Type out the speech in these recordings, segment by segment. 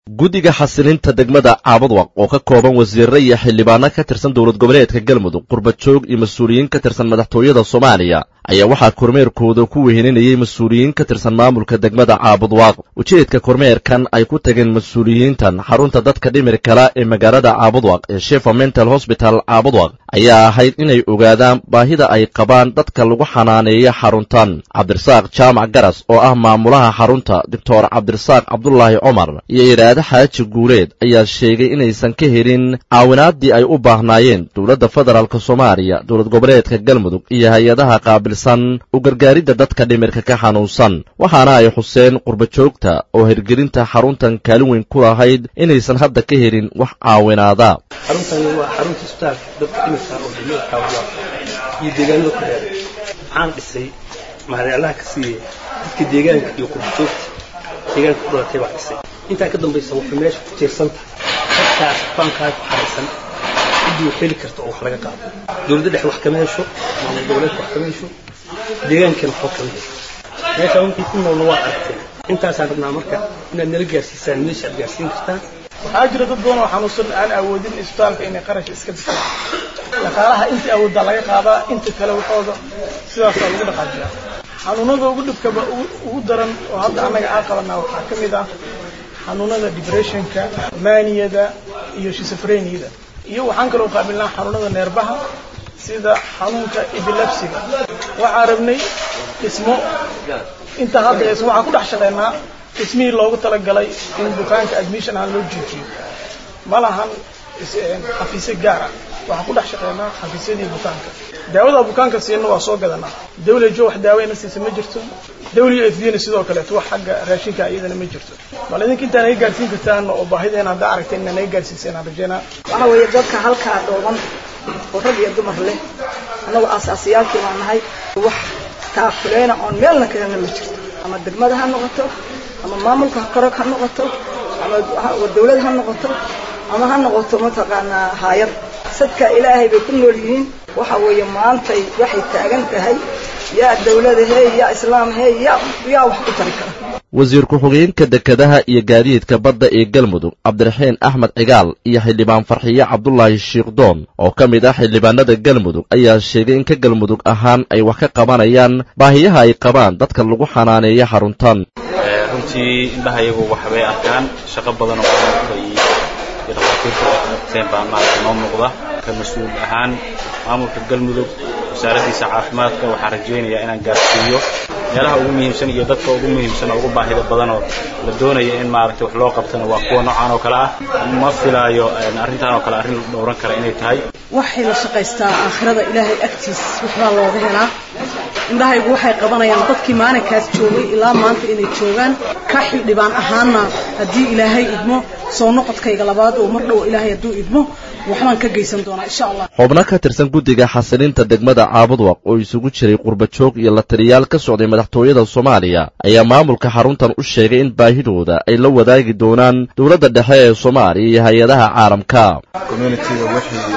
guddiga xasilinta degmada caabadwaq oo ka kooban wasiirre iyo xildhibaano ka tirsan dowlad goboleedka galmudug qurbajoog iyo mas-uuliyiin ka tirsan madaxtooyada soomaaliya ayaa waxaa kormeerkooda ku wehelinayay mas-uuliyiin ka tirsan maamulka degmada caabudwaaq ujeedka kormeerkan ay ku tageen mas-uuliyiintan xarunta dadka dhimir kala ee magaalada caabudwaq ee shefa mental hosbital caabudwaq ayaa ahayd inay ogaadaan baahida ay qabaan dadka lagu xanaaneeya xaruntan cabdirasaaq jaamac garas oo ah maamulaha xarunta doctor cabdirasaaq cabdulaahi cumar iyo iraade xaaji guuleed ayaa sheegay inaysan ka helin caawinaadii ay u baahnaayeen dowladda federaalk soomaaliya dowlad goboleedka galmudug iyo hay-adaha qaabilsan u gargaaridda dadka dhimirka ka xanuunsan waxaana ay xuseen qurbajoogta oo hirgelinta xaruntan kaalin weyn ku lahayd inaysan hadda ka helin wax caawinaada xaruntani waa xarunta isbitaalka dadka dhimirka oo degmada kaawaa iyo deegaanada ku dheer waxaan dhisay mahadalaha ka siiyey dadka deegaanka iyo qurbajoogta deegaanka ku dhalatay baa dhisay intaa ka dambaysa waxay meesha ku tiirsan tahay dadkaas baankaa ku xaraysan ciddii wax heli karta oo wax laga qaado dowladda dhexe wax kama hesho maamul goboleedka wax kama hesho deegaankana waxba kama hesho meesha runtii ku noolna waa aragteen intaasaan rabnaa marka inaad nala gaarsiisaan meesha aad gaarsiin kartaan waxaa jira dad badan oo xanuunsan aan awoodin isbitaalka inay qarash iska disaan dhaqaalaha intii awooddaa laga qaadaa inta kale waxooda sidaasaa lagu dhaqaajiyaa xanuunada ugu dhibkaba ugu daran oo hadda annaga aan qabanaa waxaa ka mid ah xanuunada depressionka maaniyada iyo shisofreniyada iyo waxaan kaloo qaabilnaa xanuunada neerbaha sida xanuunka epilepsiga waxaan rabnay dhismo inta hadda hees waxaan ku dhex shaqaynaa dhismihii loogu talagalay in bukaanka admission ahaan loo joojiyo ma lahan xafiisyo gaara waxaan ku dhex shaqaynaa xafiisyadii bukaanka daawada bukaanka siina waa soo gadanaa dawlajo wax daaweyna siisa ma jirto w f dna sidoo kaleeto wax xagga raashinka iyadana ma jirto bal idinka intaa naga gaarsiin kartaan oo baahideena haddaa aragteen inaa naga gaarsiiseen aan rajeynaa waxa weeye dadka halkaa dhooban oo rag iyo dumar leh annagu aasaasiyaalkii baan nahay wax taakuleyna oon meelna kalena ma jirto ama degmada ha noqoto ama maamulka korog ha noqoto ama dawlad ha noqoto ama ha noqoto mataqaanaa haayad sadka ilaahay bay ku nool yihiin waxa weeye maantay waxay taagan tahay yaa dawlada hey yaa islaam hey yaa yaa wax ku tari kara wasiir ku-xigeenka dekedaha iyo gaadiidka badda ee galmudug cabdiraxiin axmed cigaal iyo xildhibaan farxiye cabdulaahi shiikhdoon oo ka mid ah xildhibaanada galmudug ayaa sheegay in ka galmudug ahaan ay wax ka qabanayaan baahiyaha ay qabaan dadka lagu xanaaneeya xaruntan runtii indhahayagu waxbay arkaan shaqo badan oo maamulka iyo dhakhaatiirta qabteen baa maarata noo muuqda ka mas-uul ahaan maamulka galmudug wasaaraddiisa caafimaadka waxaan rajaynayaa inaan gaarsiiyo meelaha ugu muhiimsan iyo dadka ugu muhiimsan oo ugu baahida badan oo la doonaya in maaragtay wax loo qabtana waa kuwa noocaan oo kale ah ma filaayo arrintan oo kale arrin la dhowran kara inay tahay waxay la shaqaystaa aakhirada ilaahay agtiis waxbaa looga helaa indhahaygu waxay qabanayaan dadkii maalinkaas joogay ilaa maanta inay joogaan ka xildhibaan ahaanna haddii ilaahay idmo soo noqodkayga labaad oo mar dhow ilaahay hadduu idmo waxbaan ka geysan doonaa insha allah xubno ka tirsan guddiga xasilinta degmada caabudwaq oo isugu jiray qurbajoog iyo la taliyaal ka socday madaxtooyada soomaaliya ayaa maamulka xaruntan u sheegay in baahidooda ay la wadaagi doonaan dowladda dhexe ee soomaaliya iyo hay-adaha caalamka communitiga wixii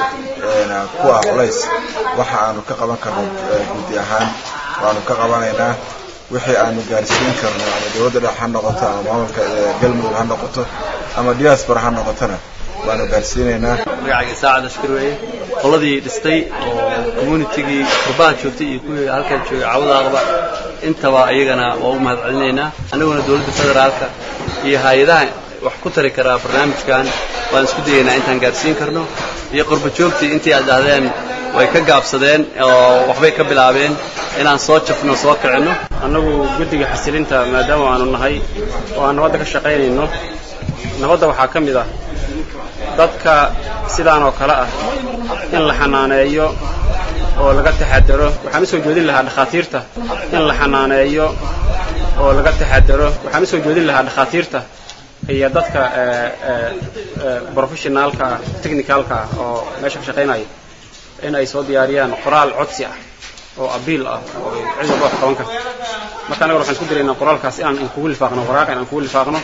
ku ah culays waxa aanu ka qaban karno guddi ahaan waanu ka qabanaynaa wixii aanu gaarsiin karno ama dowladda dhexe ha noqoto ama maamulka galmudug ha noqoto ama diaspora ha noqotona waanu gaarsiinaynaa magacayga saacad ashkar weeye qoladii dhistay oo communitigii qurbaha joogtay iyo kuwii halkan joogay cawadaaqba intaba iyagana waa u mahad celinaynaa annaguna dowladda federaalka iyo hay-adaha wax ku tari karaa barnaamijkan waan isku dayaynaa intaan gaarsiin karno iyo qurba joogtii intii aad dhahdeen way ka gaabsadeen oo waxbay ka bilaabeen inaan soo jafno soo kicinno annagu guddiga xasilinta maadaama aanu nahay oo aan nabadda ka shaqaynayno nabadda waxaa ka mid ah dadka sidaan oo kale ah in la xanaaneeyo oo laga taxadaro waxaan u soo jeedin lahaa dhakhaatiirta in la xanaaneeyo oo laga taxadaro waxaan u soo jeedin lahaa dhakhaatiirta iyo dadka professionaalka ah technicalka ah oo meesha ka shaqaynaya in ay soo diyaariyaan qoraal codsi ah oo abiil ah oo cid walba wax qaban karta marka annaga waxaan isku diraynaa qoraalkaas inaan inkugu lifaaqno waraaq inaan kugu lifaaqno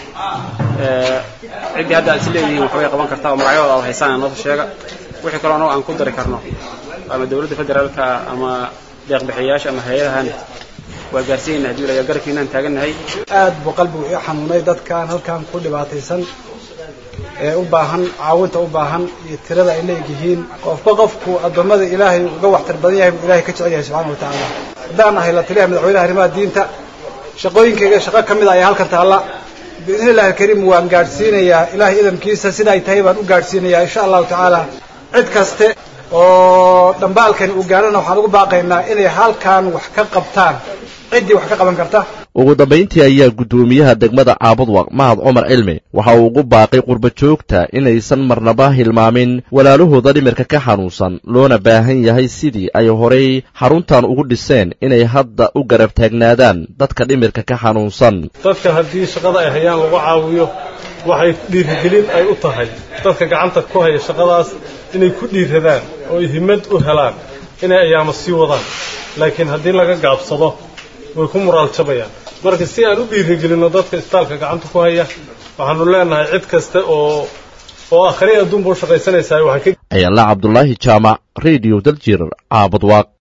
ciddii hadda aad is leedihiin waxbay qaban kartaa oo magacyadooda aad haysaan noo sheega wixii kaloo annago aan ku dari karno ama dowladda federaalka ama deeqbixiyayaasha ama hay-adahan waa gaarsiinayna haddii la garabkiinaan taagannahay aad buu qalbigu ii xanuunay dadkan halkan ku dhibaataysan ee u baahan caawinta u baahan iyo tirada ay leegyihiin qofba qofku addoommada ilaahay uga waxtar badan yahay buu ilahay ka jecel yahay subxana wa tacaala haddaan ahay la taliyaha madaxweynaha arrimaha diinta shaqooyinkayga shaqo ka mid a ayaa halkan taalla biidni illahi alkariim waan gaadhsiinayaa ilaahay idamkiisa sida ay tahay baan u gaadhsiinayaa insha allahu tacaala cid kaste oo dhambaalkani uu gaadhana waxaan ugu baaqaynaa inay halkan wax ka qabtaan ciddii wax ka qaban karta ugu dambayntii ayaa guddoomiyaha degmada caabudwaq mahad cumar cilmi waxa uu ugu baaqay qurba joogta inaysan marnaba hilmaamin walaalahooda dhimirka ka xanuunsan loona baahan yahay sidii ay horay xaruntan ugu dhiseen inay hadda u garab taagnaadaan dadka dhimirka ka xanuunsan dadka haddii shaqada ay hayaan lagu caawiyo waxay dhiirigelin ay u tahay dadka gacanta ku haya shaqadaas inay ku dhiiradaan oo ay himad u helaan inay ayaama sii wadaan laakiin haddii laga gaabsado way ku muraal jabayaan marka si aan u dhiirigelinno dadka isbitaalka gacanta ku haya waxaanu leenahay cid kasta oo oo akhri adduunba u shaqaysanaysaa waxay ka ayaala cabdulaahi jaamac radio daljir caabudwaaq